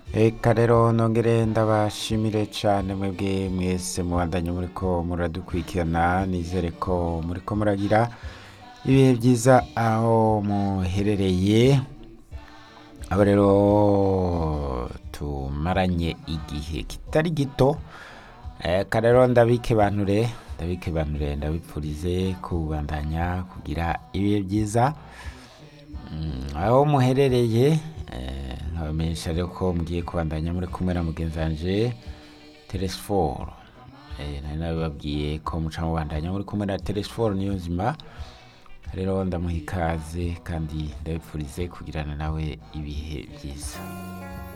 Eka rero nongere ndabashimire cane mwebwe mwese mubandanye muriko muradukurikirana nizere ko muriko muragira ibihe vyiza aho muherereye abo rero tumaranye igihe kitari gito eka rero ndabikebanure ndabikebanure ndabipfurize kubandanya kugira ibihe vyiza Mm, aho muherereye eh, nkabamenyesha rero ko mugiye kubandanya muri kumwe na mugenzi wanje Telesfor eh, nari nabibabwiye ko muca mubandanya muri kumwe na Telesfor niyo nzima rero ndamuha ikaze kandi ndabipfurize kugirana nawe ibihe vyiza